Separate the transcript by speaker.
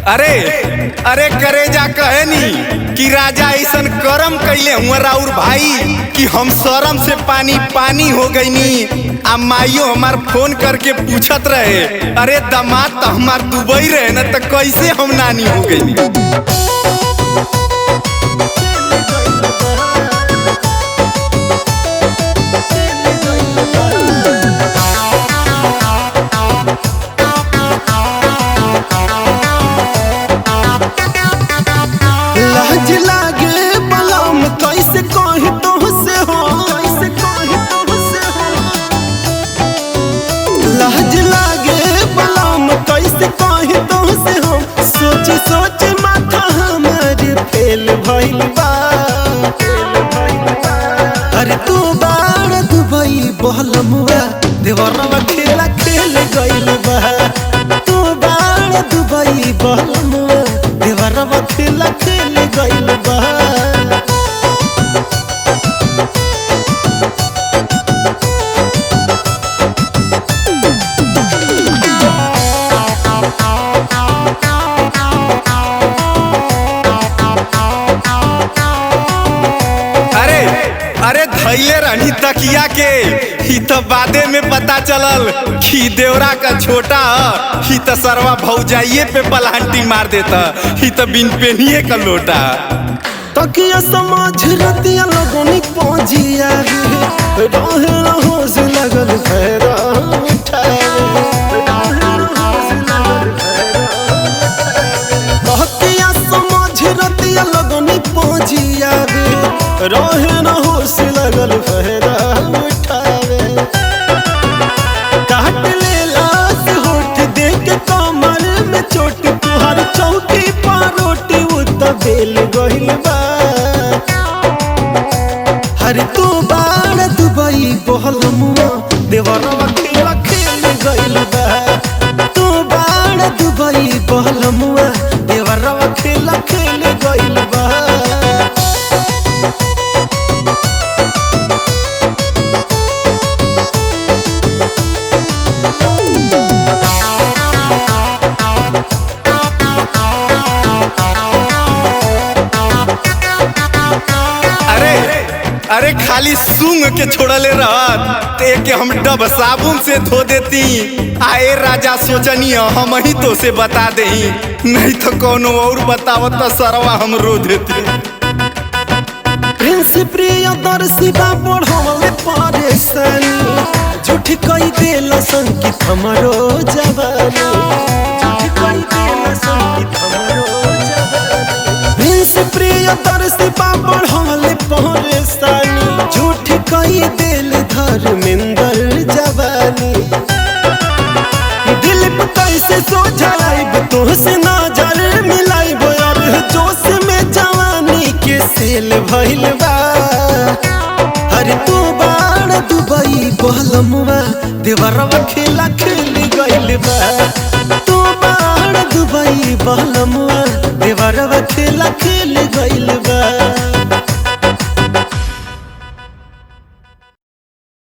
Speaker 1: अरे अरे करेजा कहेनी कि राजा ऐसन करम कैले हुआ राउर भाई कि हम शरम से पानी पानी हो गईनी आ माइयो हमार फोन करके पूछत रहे अरे दामाद तो हमार दुबई रहे न तो कैसे हम नानी हो गईनी
Speaker 2: लाज लागे बलम कैसे कही तुहसे हो कैसे कही तुहसे हो लाज लागे बलम कैसे कही तुहसे हो सोच सोच माथा हमारे फेल भइल बा फेल भइल बा। अरे तू बाड़ दुबई बहलमुआ देवरवा खेला खेल गइल बा तू बाड़ दुबई बहलमुआ देवरवा खेला खेल गइल बा
Speaker 1: अरे अरे धैले रहनी तकिया के ही तो बादे में पता चलल कि देवरा का छोटा ह ही तो सरवा भौजाइये पे पलांटी मार देता ही तो बिन पेनिए का लोटा
Speaker 2: तकिया समझ रतिया लगनी पहुंचिया रे रहे रहो से लगल भैरा तकिया समझ रतिया लगनी पहुंचिया रे रहे रहो से लगल भैरा उठावे काट ले लाश होठ देख कमर में चोट तुहार चौकी पर रोटी उ त बेल गइल बा हर तू बाड़ दुबई बहल मुआ देवरवा खेला खेल गइल बा तू बाड़ दुबई बहल मुआ देवरवा खेला खेल गइल बा
Speaker 1: अरे अरे खाली सूंग के छोड़ले रहत ते के हम डब साबुन से धो देती आए राजा सोचनी हम ही तो से बता देही नहीं तो कोनो और बतावत तो सरवा हम रो देती
Speaker 2: प्रिंस प्रिय दर्शिका बढ़वले परेशानी झूठ कई देल संकित हमरो जवानी झूठ कई देल संकित हमरो जवानी प्रिंस प्रिय दर्शिका बढ़वले परेशानी झूठ कई देल धर्मेंद्र जवानी दिल पे कैसे सोझाइब तोहसे नजर मिलाइब और जोश में जवानी के सेल भइल बा अरे तू बाड़ दुबई बहलमुआ देवरवा खेला खेल गइल बा तू बाड़ दुबई बहलमुआ देवरवा खेला खेल